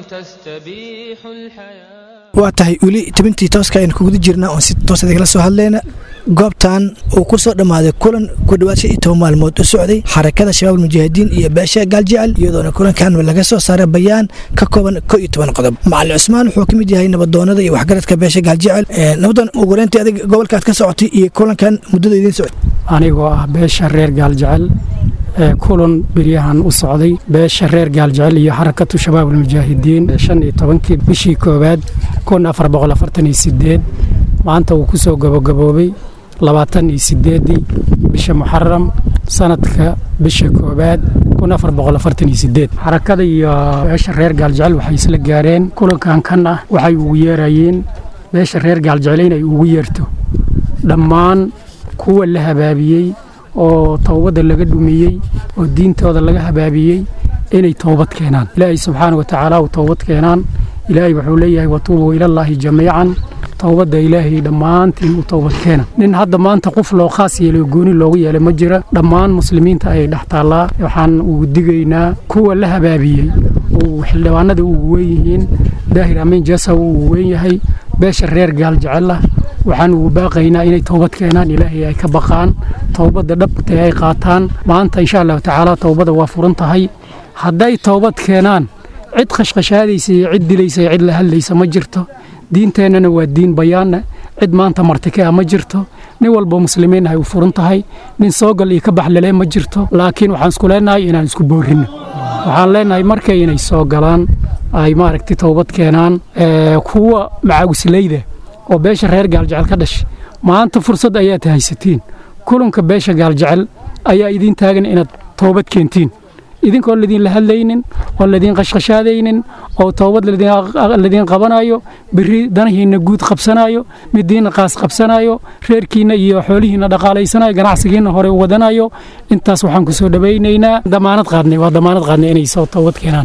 تستبيح الحياة waa tahay weli tabintii tooska ayaan kuguda jirnaa oon si toos idinla soo hadlayna goobtan uu ku soo dhammaaday kulan ku dhowaad shan iyo toban maalmood u socday xarakada shabaab almujaahidiin iyo beesha gaaljecel iyadoona kulankan laga soo saaray bayaan ka kooban ko iyo toban qodob macalin cusmaan wuxuu ka mid yahay nabadoonada iyo waxgaradka beesha gaaljecel nabadoon ugureyntii adig gobolkaad ka socotay iyo kulankan muddada idiin socday anigoo ah beesha reer gaaljecel ee kulan beryahan u socday beesha reer gaaljecel iyo xarakatu shabaab almujaahidiin shan iyo tobankii bishii koowaad kun afar boqol afartan iyo sideed maanta uu ku soo gabagaboobay labaatan iyo sideedii bisha muxaram sanadka bisha koowaad kun afar boqol afartan iyo sideed xarakada iyo beesha reer gaaljecel waxay isla gaareen kulankan kan ah waxay ugu yeerayeen beesha reer gaaljecel inay ugu yeerto dhammaan kuwa la habaabiyey oo towbadda laga dhumiyey oo diintooda laga habaabiyey inay toobad keenaan ilaahay subxaana wa tacaala uu toobad keenaan ilaahay wuxuu leeyahay watuubuu ilallaahi jamiican towbadda ilaahay dhammaantiin u toobad keena nin hadda maanta qof loo khaas yeelay gooni loogu yeelay ma jira dhammaan muslimiinta ayay dhex taallaa waxaan ugu digaynaa kuwa la habaabiyey oo xildhibaanada ugu weyn yihiin daahir amiin jasaw uu weyn yahay beesha reer gaal jecela waxaan ugu baaqaynaa inay toobad keenaan ilaahay ay ka baqaan towbadda dhabta ay qaataan maanta insha allahu tacaala towbadda waa furan tahay hadday toobad keenaan cid khashkhashaadaysa iyo cid dilaysa iyo cid la hadlaysa ma jirto diinteennana waa diin bayaanna cid maanta martike ah ma jirto nin walba muslimiin ay u furan tahay nin soogal iyo ka baxlele ma jirto laakiin waxaan isku leenahay inaan isku boorinno waxaan leenahay markay inay soo galaan ay maaragtay toobad keenaan kuwa macaawislayda oo beesha reer gaaljecel ka dhashay maanta fursad ayaad haysatiin kulanka beesha gaaljecel ayaa idiin taagan inaad toobad keentiin idinkoon ladiinla hadlaynin oon ladiin qashqashaadaynin oo toobad ladiin qabanayo biri danahiinna guud qabsanayo midiinna qaas qabsanayo reerkiinna iyo xoolihiinna dhaqaalaysanayo ganacsigiinna hore wadanayo intaas waxaan ku soo dhawaynaynaa damaanad qaadnay waa damaanad qaadnay inay soo toobad keenaan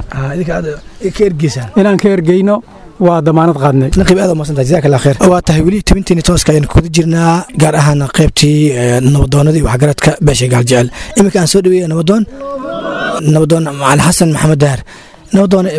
inaan ka ergeyno waa damaanad qaadnay naqiib aad umaadsantahay jazakallah khayr waa tahay weli tabintiini tooska ayaan kuguda jirnaa gaar ahaan qaybtii nabadoonadii waxgaradka beesha gaaljecel iminka aan soo dhaweeya nabadoon nabadoon macalin xasan maxamed dahar nabadoon bal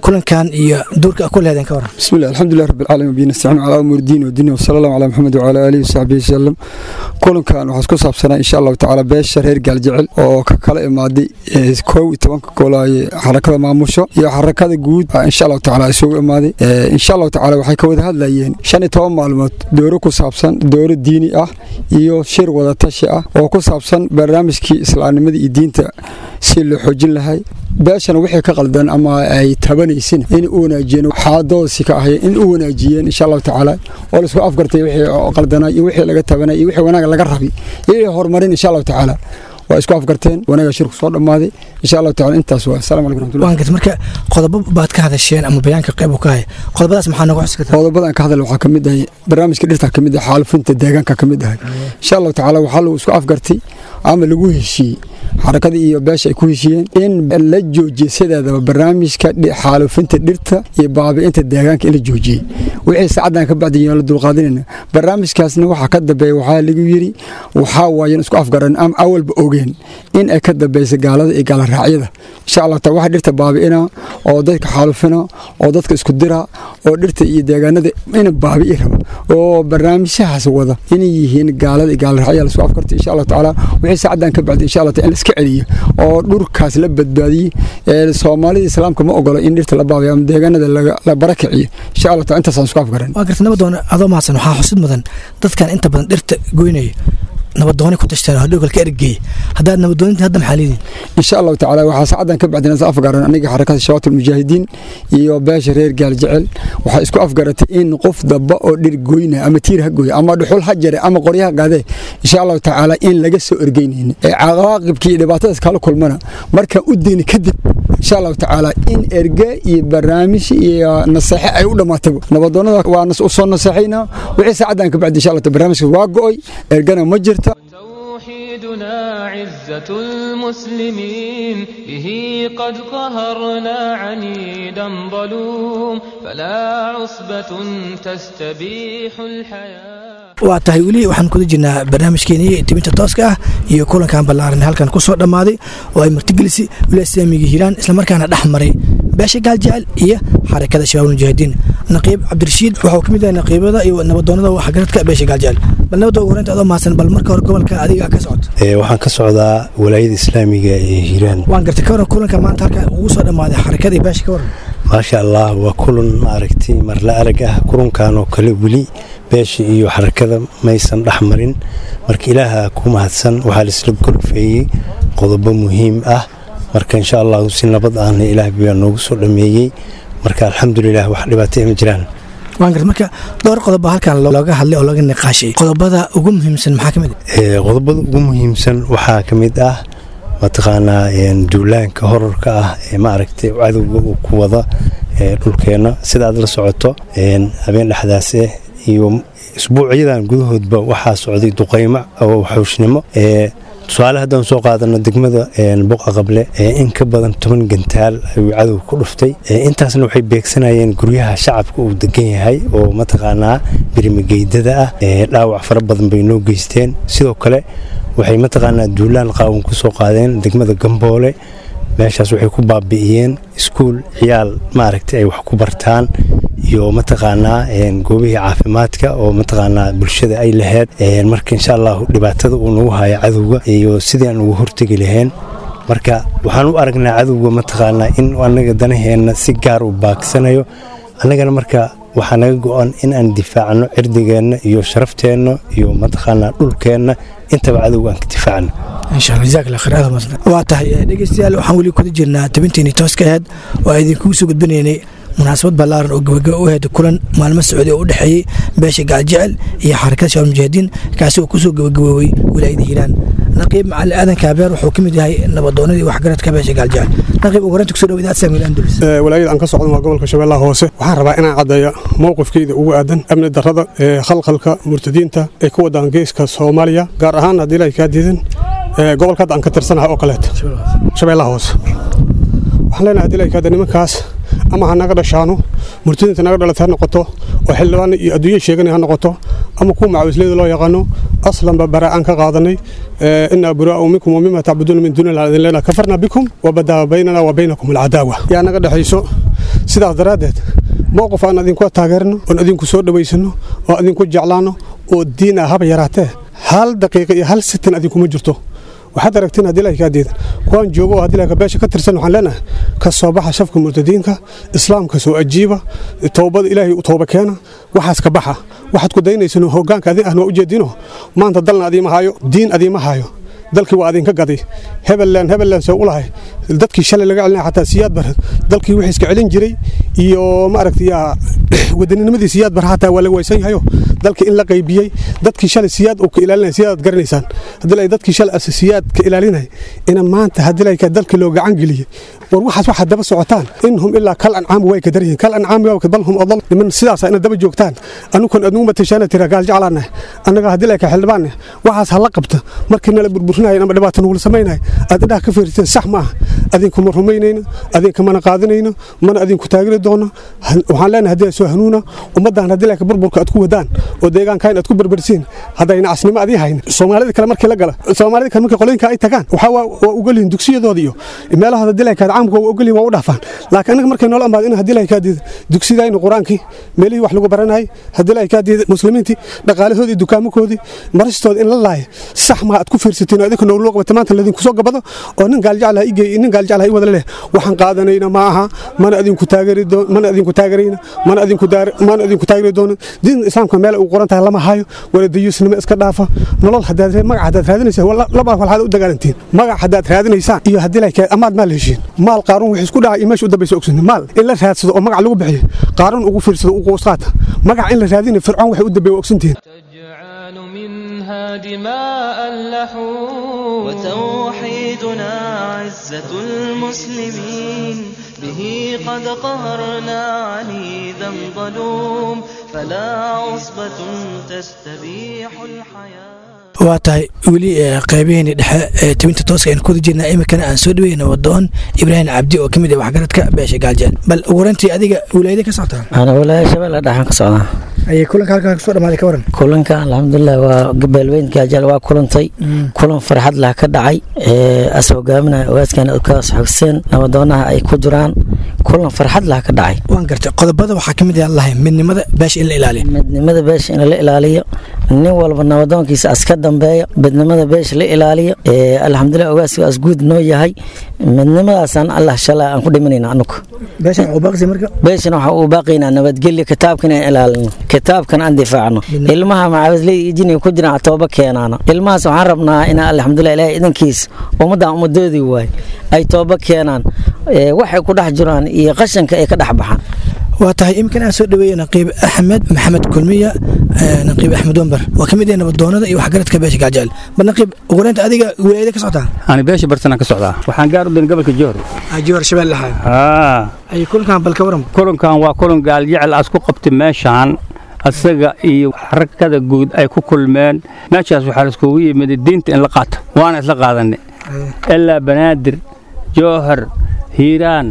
kulankan iyo duurka ku leedeen ka waran بسم الله الحمد لله رب العالمين وبه نستعين على امور الدين والدنيا وصلى الله على محمد وعلى اله وصحبه وسلم kulankan waxaa isku saabsanaa insha allahu tacaala beesha reer gaaljecel oo ka kala imaaday ee koow iyo tobanka goolaaye xarakada maamusho iyo xarakada guud baa insha allahu tacaala isugu imaaday Ee, insha allahu tacaala waxay ka wada hadlayeen shan iyo toban maalmood dooro ku saabsan dooro diini ah iyo shir wadatashi ah oo ku saabsan barnaamijkii islaamnimada iyo diinta si loo xoojin lahay beeshana wixii ka qaldan ama ay tabanaysin in u wanaajiyeen xaaladoosi ka ahay in u wanaajiyeen insha allahu tacaala oo laisku afgartay wixii qaldanaa iyo wixii laga tabanay iyo wixii wanaag laga rabay iyo wixii horumarin insha allahu tacaala waa isku afgarteen wanaaga shirku soo dhammaaday insha allahu tacaala intaas waa asalaamu calaykum raxmatullahi waan gartay marka qodobo baad ka hadasheen ama bayaanka qayb uu ka haya qodobadaas maxaa nooga xusi kartaa qodobadan ka hadal waxaa ka mid ahay barnaamijka dhirta ka mid ah xaalufinta deegaanka ka mid ahay insha allahu tacaala waxaa lagu isku afgartay ama lagu heshiiyey xarakada iyo beesha ay ku heshiiyeen in la joojiye sideedaba barnaamijka dhi- xaalufinta dhirta iyo baabi'inta deegaanka in la joojiyey wixii saacadan ka bacdi la dulqaadanayna barnaamijkaasna waxaa ka dambeeya waxaa lagu yiri waxaa waayan isku afgaran ama awalba ogeen in ay ka dambeysa gaalada iyo gaalaraacyada insha allah taala waxa dhirta baabi'ina oo dadka xaalufina oo dadka isku dira oo dhirta iyo deegaanada ina baabi'i raba oo barnaamijyahaas wada inay yihiin gaalada iyo gaalaraacyada lasku afkartay insha allah tacaala wixii saacadan ka bacdi insha allah taala in la iska celiyo oo dhurkaas la badbaadiyey ee soomaalida islaamka ma ogolo in dhirta la baabiyo ama deegaanada laga- la barakiciyo insha allah taala intaasaan isku afgaran waan gartay nabadoona adoo mahadsan waxaa xusid mudan dadkan inta badan dhirta goynaya nabadoonay ku tashteen oo hadhowgal ka ergeeyay haddaad nabadooninta hadda maxaa leediin insha allahu tacaala waxaa saacadan ka bacdina is afgaran aniga xarakada shabaat ulmujaahidiin iyo beesha reer gaal jecel waxaa isku afgaratay in qof daba oo dhir goyna ama tiir ha gooya ama dhuxul ha jare ama qoryaha qaadee insha allahu tacaala in laga soo ergeynaynin ee cawaaqibkii iyo dhibaatadaas kala kulmana markaan u deyni kadib insha allahu tacaala in erge iyo barnaamij iyo naseexe ay u dhammaataba nabadoonada waa nas- u soo naseexayna wixii saacadan ka bacdi insha allah taala barnaamijkaas waa go'oy ergana ma jirta توحيدنا عزة المسلمين به قد قهرنا عنيدا ظلوم فلا عصبة تستبيح الحياة waa tahay weli waxaan kuda jirnaa barnaamijkeenii tibinta tooska ah iyo kulankan ballaaran halkan ku soo dhammaaday oo ay martigelisay wilaaya islaamiga hiiraan islamarkaana dhex maray beesha gaaljecel iyo xarakada shabaab mujaahidiin naqiib cabdirashiid waxuu ka mid yahay naqiibada iyo nabadoonada waxgaradka beesha gaaljecel bal nabadda ugu horeynta adoo mahadsan bal marka hore gobolka adiga ka socota Ee, waxaan ka socdaa walaayada islaamiga ee hiiraan waan gartay ka waran kulanka maanta halkan ugu soo dhammaaday xarakada iyo beesha ka waran maasha allah waa kulan maaragtay marla arag ah kulankan oo kale weli beesha iyo xarakada maysan dhex marin marka ilaaha ku mahadsan waxaa laisla gorfeeyey qodobo muhiim ah marka insha allahu si nabad ahna ilaah baa noogu soo dhameeyey marka alxamdulilah wax dhibaatay ma jiraan waan gartay marka dhowr qodob baa halkan looga hadlay oo laga niqaashay qodobada ugu muhiimsan maxaa ka mid ah Ee, qodobada ugu muhiimsan waxaa ka mid ah mataqaanaa een, duulaanka horarka ah ee maaragtay cadowga uu ku wada ee, dhulkeenna sida aad la socoto een, habeen dhexdaas eh iyo isbuucyadan gudahoodba waxaa socday duqaymo oo xawshnimo ee tusaale haddaan soo qaadano degmada een, boqa qable ee in ka badan toban gantaal ayuu cadow ku dhuftay Ee, intaasna waxay beegsanayeen guryaha shacabka uu degan yahay oo mataqaanaa birmigeydada ah ee dhaawac fara badan bay noo geysteen sidoo kale waxay mataqaanaa duulaan qaawan ku soo qaadeen degmada gamboole meeshaas waxay ku baabi'iyeen iskuul ciyaal maaragtay ay wax ku bartaan iyo mataqaanaa een, goobihii caafimaadka oo mataqaanaa bulshada ay lahayd Een, marka insha allahu dhibaatada uu nagu haya cadowga iyo sidii aan ugu hortegi lahayn marka waxaan u aragnaa cadowga mataqaanaa in anaga danaheenna si gaar u baagsanayo annagana marka waxaa naga go-an in aan difaacno cirdigeenna iyo sharafteenna iyo mataqaanaa dhulkeenna intaba cadowga aan ka difaacno insha allah jazaak allah khayr aad mahadsan waa tahay eh, dhegeystayaal waxaan weli kuda jirnaa tabinteeni tooska ahayd oo aan idinkugu soo gudbinaynay munaasabad ballaaran oo gabagaba u ahayd kulan maalmo socday oo u dhexeeyey beesha gaaljecel iyo xarakada shabaab mujaahidiin kaasi oo kusoo gabagaboobay wilaayada hiiraan naqiib macali aadan kaabeer wuxuu ka mid yahay nabadoonadii waxgaradka beesha gaaljecel naqiib ugu horeynta kusoo dhawo idaacad saamiil andalus walaayada aan ka socdan waa gobolka shabeellaha hoose waxaan rabaa inaan caddeeyo mowqifkeyda ugu aadan amni darrada ee khalkhalka murtadiinta ee ku wadaan geeska soomaaliya gaar ahaan haddii ilaahay kaa diidan ee gobolka hadda aan ka tirsanahay oo kaleeta shabeellaha hoose waxaan leenahay haddii ilaahay kaa diidan nimankaas ama ha naga dhashaano murtadiinta naga dhalatay ha noqoto oo xildhibaan iyo adduunye sheeganay ha noqoto ama kuwa macawisleyda loo yaqaano aslanba baraa'aan ka qaadanay inaa buraa'u minkum wamima tacbuduuna min duuni illah idin leenahay kafarna bikum wabadaa baynana wa baynakum alcadaawa yaa naga dhexayso sidaas daraaddeed mowqif aan idinku taageerno oon idinku soo dhowaysano oo idinku jeclaano oo diin ah haba yaraatee hal daqiiqa iyo hal sitin idinkuma jirto waxaad aragtiin haddii ilahay kaa diidan kuwaan joogo oo haddii ilahay beesha ka tirsan waxaan leenahay ka soo baxa shafka murtadiinka islaamka soo ajiiba toobada ilaahay u tooba keena waxaas ka baxa waxaad ku daynaysano hoggaanka adin ahna waa ujeedino maanta dalna adiima haayo diin adiima haayo dalkii waa adinka gaday hebellan hebellan soo u lahay dadkii shalay laga celinaya xataa siyaad bar dalkii wixii iska celin jiray iyo maaragtay wadaninnimadii siyaad bar xataa waa laga waysan yahayo dalkii in la qaybiyey dadkii shalay siyaad uu ka ilaalinaya siyaad aad garanaysaan haddii lay dadkii shalay ase siyaad ka ilaalinaya ina maanta haddii lay dalkii loo gacan geliyey war waxaas waxaad daba socotaan in hum ilaa kal ancaam way ka daryihiin kal ancaam waa bal hum adal niman sidaasa ina daba joogtaan anukan adnugu matashaana tira gaal jeclaanah annaga haddii lay ka xildhibaanne waxaas hala qabta markii nala burburinaya ama dhibaata nugula samaynaya aad indhaha ka fiirteen sax ma aha adinkuma rumaynayno adinkamana qaadanayno mana adinku taagiri doono waxaan leenahay haddii soo hanuuna ummaddan haddii lay ka burburka aad ku wadaan oo deegaankan aad ku berbersiin haddayna casnimo adii hayn soomaalida kale markii la gala soomaalida kale markii qolooyinka ay tagaan waxaa waa ugalihin dugsiyadooda iyo meelahooda haddii lay kaad caamka waa ugalihin waa u dhaafaan laakiin annaga markay noola amaado in haddii lay kaa diida dugsidayna qur-aankii meelihii wax lagu baranayay haddii lay kaa diida muslimiintii dhaqaalahoodii dukaamakoodii maristooda in la laaya sax maa aad ku fiirsatiin oo idinka nooloo qabata maanta ladinku soo gabado oo nin gaaljeclaha igey nin gaaljeclaha i wada leh waxaan qaadanayna ma aha mana adinku taageri mana adinku taagerayna mana adinku mana adinku taageri doono diinta islaamka meel uu qoran tahay lama hayo wala dayuusnimo iska dhaafa nolol hadaad magac hadaad raadinaysaan laba walxaad u dagaalantiin magac hadaad raadinaysaan iyo haddii lay amaad maal heshiin maal qaaruun wixii isku dhacay iyo meesha u dambaysa ogsonin maal in la raadsado oo magac lagu bixiyo qaaruun ugu fiirsado ugu qaata magac in la raadinayo fircoon waxay u dambeeya ogsantihiin منها دماء اللحوم وتوحيدنا عزة المسلمين به قد قهرنا عنيدا ظلوم فلا عصبة تستبيح الحياة waa tahay weli qaybaheeni dhexe ee tibinta tooska aynu kuda jirnaa iminkana aan soo dhaweyna wadoon ibraahim cabdi oo ka mid ah waxgaradka beesha gaaljeel bal ugu horantii adiga wilaayada ka socotaa ana walaaya shabeelle dhaxan ka socdaa ayay kulanka halkaa kasoo dhamaaday ka waran kulanka alxamdulilah waa beelweyn gaajeel waa kulantay kulan farxad lah ka dhacay as hogaaminaya ogaaskan ukaas xogsen nabadoonaha ay ku jiraan kulan farxad lah ka dhacay waan gartay qodobada waxaa ka mid ah lahay midnimada beesha in la ilaaliyo midnimada beesha in la ilaaliyo nin walba nabadoonkiisa aska dambeeyo midnimada beesha la ilaaliyo alxamdulilah ogaaska asguud noo yahay midnimadaasaan allah shalay aan ku dhimanayna anugu beeshana waxaa uu baaqaynaa nabadgelyo kitaabkan aan ilaalino kitaabkan aan difaacno ilmaha macawisleyda iyo jiniga ku jiraan tooba keenaana ilmahaas waxaan rabnaa inaa alxamdulilah ilaahay idankiis ummaddan ummadoodii waay ay tooba keenaan waxay ku dhex jiraan iyo qashanka ay ka dhex baxaan waa tahay iminkan aan soo dhaweeye naqiib axmed maxamed kulmiya naqiib axmed wambar waa ka mid ah nabadoonada iyo waxgaradka beesha gaajecel bal naqiib ugureynta adiga wilaayada ka socotaa ani beesha bartanaan ka socdaa waxaan gaar u dayn gobolka joor joor shabeelle lahaa ay kulankan bal ka waran kulankan waa kulan gaaljecel aas ku qabtay meeshaan asaga iyo xarakada guud ay ku kulmeen meeshaas waxaa laiskugu yimid diinta in la qaato waana isla qaadanay ilaa banaadir joohar hiiraan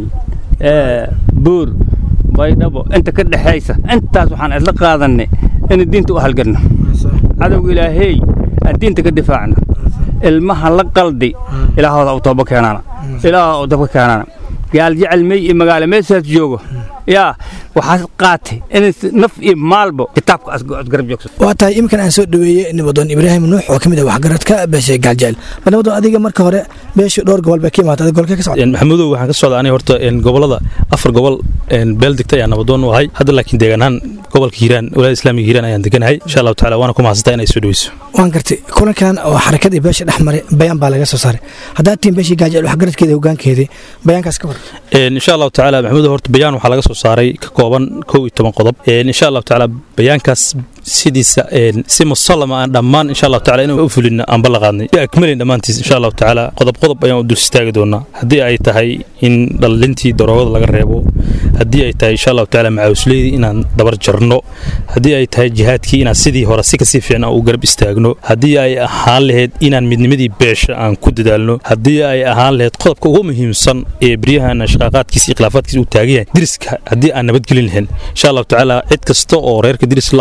buur baydhabo inta ka dhexaysa intaas waxaan isla qaadanay in diinta u halgarno cadowga ilaahey aan diinta ka difaacno ilmaha la qaldi ilaahooda u tooba keenaana ilaahooda u dabka keenaana gaal jecel mey iyo magaalo meeshaas joogo yaa waxaad qaatay in naf iyo maalbo kitaabka asgarab joogso waa tahay iminkan aan soo dhaweeyey nabadoon ibraahim nuux oo ka mid ah waxgaradka beesha gaaljecel bal nabadoon adiga marka hore beesha dhowr gobol bay ka imaatay adiga golkee ka socda maxamudow waxaan ka socda aniga horta gobolada afar gobol beel degta ayaan nabadoon u ahay hadda laakiin deegaan ahaan gobolka hiiraan walaada islaamiga hiiraan ayaan deganahay insha allahu tacala waana ku mahadsantaa inay soo dhaweyso waan gartay kulankan oo xarakadii beesha dhex maray bayaan baa laga soo saaray haddaad tihiin beeshii gaajecel waxgaradkeeda hogaankeedii bayaankaas ka war insha allahu tacala maxamudow horta bayaan waxaa laga soo saaray ka kooban kow iyo toban qodob insha allahu tacaala bayaankaas sidiisa si musallama aan dhammaan insha allahu tacala inaan u fulino aan balla qaadnay akmalin dhammaantiis insha allahu tacaala qodob qodob ayaan u dul istaagi doonaa haddii ay tahay in dhallintii daroogada laga reebo haddii ay tahay insha allahu tacaala macaawusleydii inaan dabar jarno haddii ay tahay jihaadkii inaan sidii hore si kasii fiican aan u garab istaagno haddii ay ahaan lahayd inaan midnimadii beesha aan ku dadaalno haddii ay ahaan lahayd qodobka ugu muhiimsan ee beryahan shaqaaqaadkiisa iyo khilaafaadkiisa uu taagan yahay diriska haddii aan nabadgelin lahayn insha allahu tacaala cid kasta oo reerka diris la ah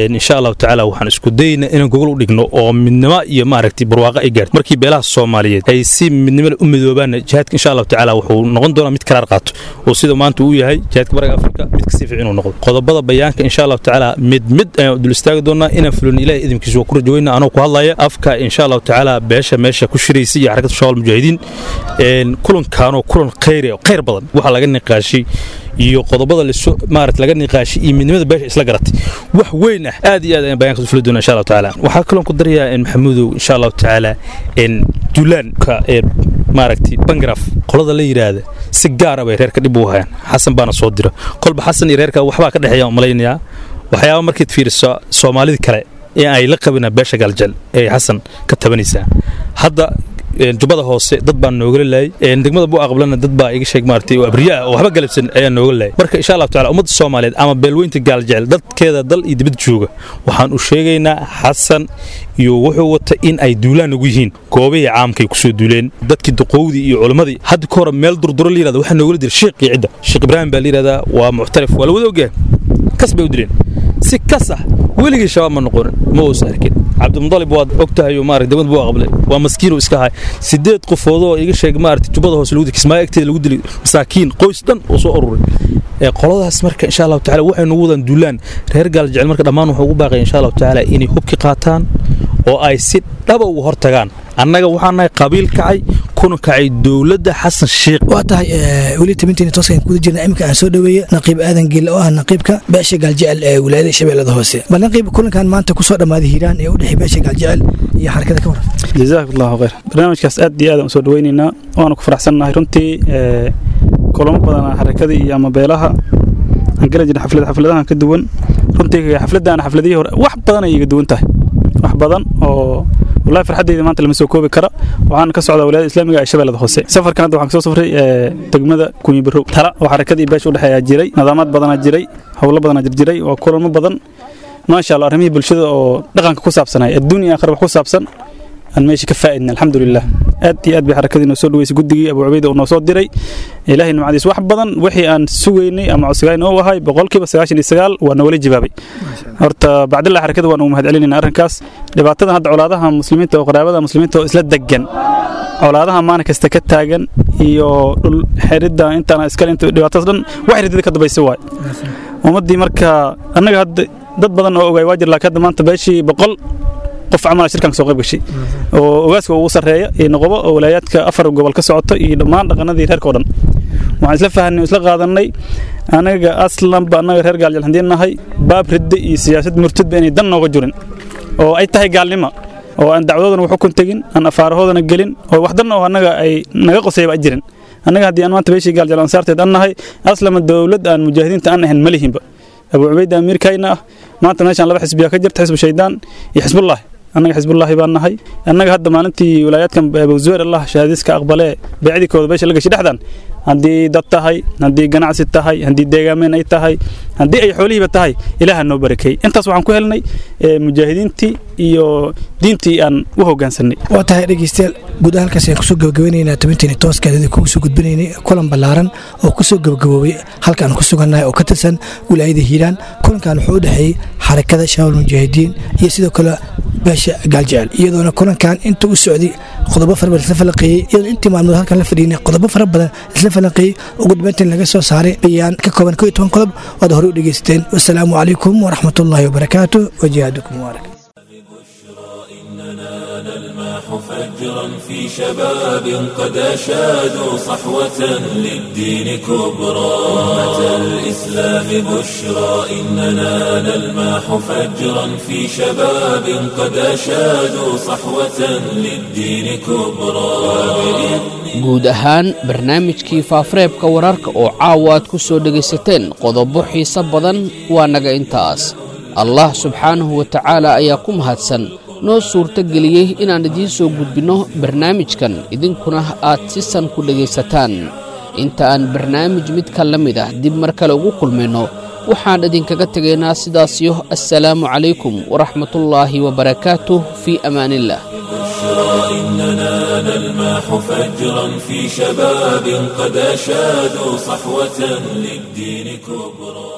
insha allahu tacaala waxaan isku dayaynaa inaan gogol u dhigno oo midnimo iyo maaragtay barwaaqo ay gaarto markii beelaha soomaaliyeed ay si midnimada u midoobaan jihaadka insha allahu tacaala wuxuu noqon doonaa mid karaar qaato oo sida maanta uu yahay jihaadka bariga afrika mid kasii fiican inuu noqdo qodobada bayaanka insha allahu tacaala mid mid ayaan dul istaagi doonaa inaan fulin ilahay idinkiisa waa ku rajoweyna anoo ku hadlaya afka insha allahu tacaala beesha meesha ku shiraysa iyo xarakada shabaab mujaahidiin kulankaanoo kulan khayri oo khayr badan waxaa laga niqaashay iyo qodobada lasoo maarata laga niqaashay iyo midnimada beesha isla garatay wax weyn ah aad iyo aad ayaan bayaanka u fuli doonaa insha allahu tacaala waxaa kaloon ku darayaa maxamuudow insha allahu tacaala duulaanka maaragtay bangraf qolada la yidhaahda si gaara bay reerka dhib u hayaan xasan baana soo dira kolba xasan iyo reerka waxbaa ka dhexeeya malaynayaa waxyaaba markaad fiiriso soomaalida kale ee ay la qabina beesha galjal ee xasan ka tabanaysaa hadda jubbada hoose dad baan noogala laayay degmada buu aqbalana dad baa iga sheeg maartay oo abriya ah oo waxba galabsan ayaa nooga laayay marka insha allahu taala ummadda soomaaliyeed ama beelweynta gaaljecel dadkeeda dal iyo dibad jooga waxaan u sheegaynaa xasan iyo wuxuu wata in ay duulaan ugu yihiin goobihii caamkay kusoo duuleen dadkii duqowdii iyo culimmadii hadda ka hore meel durduro la yirahda waxaa noogala dira sheekh iyo cidda sheekh ibraahim baa la yirahdaa waa muctarif waa la wada ogyahay kas bay u dileen si kas ah weligii shabaab ma noqonin ma uusan arkin cabdimudalib waad og tahay maarata degmad buu aqbalay waa maskiinuu iska hay sideed qofoodoo iga sheeg maarata jubbada hoose lagu dilay kismaayo agteeda lagu dilay masaakiin qoys dhan oo soo ururay ee qoladaas marka insha allahu tacaala waxay nagu wadaan duulaan reer gaal jecel marka dhammaan wuxuu ugu baaqaya insha allahu tacaala inay hubki qaataan oo ay si dhaba uga hortagaan annaga waxaan nahay qabiil kacay kuna kacay dowladda xasan sheekh waa tahay weli tabinteena tooskan kuda jirna iminka aan soo dhaweeye naqiib aadan geelle oo ah naqiibka beesha gaaljecel ee wilaayada shabeellada hoose bal naqiib kulankan maanta kusoo dhammaaday hiiraan ee u dhexey beesha gaaljecel iyo xarakada ka waran jazaak allahu khayr barnaamijkaas aad iyo aad aan usoo dhaweynaynaa waana ku faraxsannahay runtii kulamo badana xarakadii iyo ama beelaha aan gala jirna xaflad xafladahan ka duwan runtii xafladaan xafladihii hore wax badan ay iga duwan tahay wax badan oo wallahi farxaddayda maanta lama soo koobi kara waxaan ka socdaa wilaayada islaamiga ee shabeellada hoose safarkan hadda waxaan kasoo safray degmada kunyi barow tala oo xarakadii beesha udhexeeyaa jiray nidaamaad badanaa jiray howlo badanaa jirjiray waa kulamo badan maasha allah arrimihii bulshada oo dhaqanka ku saabsanay adduunya aakhira wax ku saabsan aan meesha ka faa'idna alxamdulilah aad iyo aad bay xarakadii noo soo dhaweysay guddigii abu cubayda uu noo soo diray ilaahay nimcadiis wax badan wixii aan sugaynay ama codsigayn oo ahay boqolkiiba sagaashan iyo sagaal waa nawala jawaabay horta bacdillah xarakada waan ugu mahad celinayna arrinkaas dhibaatadan hadda colaadaha muslimiinta oo qaraabada muslimiinta oo isla degan colaadaha maalin kasta ka taagan iyo dhul xeridda intaana iskale inta dhibaatadaas dhan wax ridida ka dambaysa waay ummaddii marka annaga hadda dad badan oo ogaay waa jir laakiin hadda maanta beeshii boqol qof camal shirkan ka soo qayb gashay oo ogaaska ugu sarreeya iyo noqobo oo walaayaadka afar gobol ka socoto iyo dhammaan dhaqanadii reerka oo dhan waxaan isla fahanay isla qaadanay anaga aslanba annaga reer gaaljal haddii nahay baab ridda iyo siyaasad murtadba inay dan nooga jirin oo ay tahay gaalnimo oo aan dacwadoodana wax ukun tegin aan afaarahoodana gelin oo wax dan oo annaga ay naga qosayba ay jirin annaga haddii aan maanta beeshii gaaljal ansaarteed an nahay aslama dowlad aan mujaahidiinta aan ahayn ma lihinba abu cubayda amiirkayna ah maanta meeshaan laba xisbiyaa ka jirta xisbu shaydaan iyo xisbullaahi annaga xisbullaahi baan nahay annaga hadda maalintii wilaayaadkan abowzuweer allah shahaadiiska aqbalee beecdikooda beesha la gashay dhexdan haddii dad tahay haddii ganacsi tahay haddii deegaameen ay tahay haddii ay xoolihiiba tahay ilaaha noo barakay intaas waxaan ku helnay mujaahidiintii iyo diintii aan u hoggaansanay waa tahay dhegeystayaal guud halkaas ayaan kusoo gabagabeynaynaa tabinteeni tooskeedadii kugu soo gudbinaynay kulan ballaaran oo kusoo gabagaboobay halkaan ku sugannahay oo ka tirsan wilaayada hiiraan kulankan wuxuu u dhexeeyey xarakada shabaab mujaahidiin iyo sidoo kale beesha gaaljecel iyadoona kulankan inta u socday qodobo fara badan isla falanqeeyey iyadoona intii maalmood halkan la fadhiinay qodobo fara badan isla falanqeeyey ugu dambeyntiin laga soo saaray bayaan ka kooban koo iyo toban qodob waad hore u dhegeysateen wasalaamu calaykum waraxmatullaahi wabarakaatu wajihaadukum mubaarak فجرا في شباب قد أشادوا صحوة للدين كبرى أمة الإسلام بشرى إننا نلماح فجرا في شباب قد أشادوا صحوة للدين كبرى guud ahaan barnaamijkii faafareebka wararka oo caawa aad ku soo dhegaysateen qodobo xiise badan waa naga intaas allah subxaanahu wa tacaala ayaa ku mahadsan noo suurto geliyey inaan idiin soo gudbinno barnaamijkan idinkuna aad si san ku dhegaysataan inta aan barnaamij midka la mid ah dib mar kale ugu kulmayno waxaan idinkaga tegaynaa sidaasiyo assalaamu calaykum waraxmatullaahi wabarakaatuh fii amaaniillah إننا نلماح فجرا في شباب قد أشادوا صحوة للدين كبرى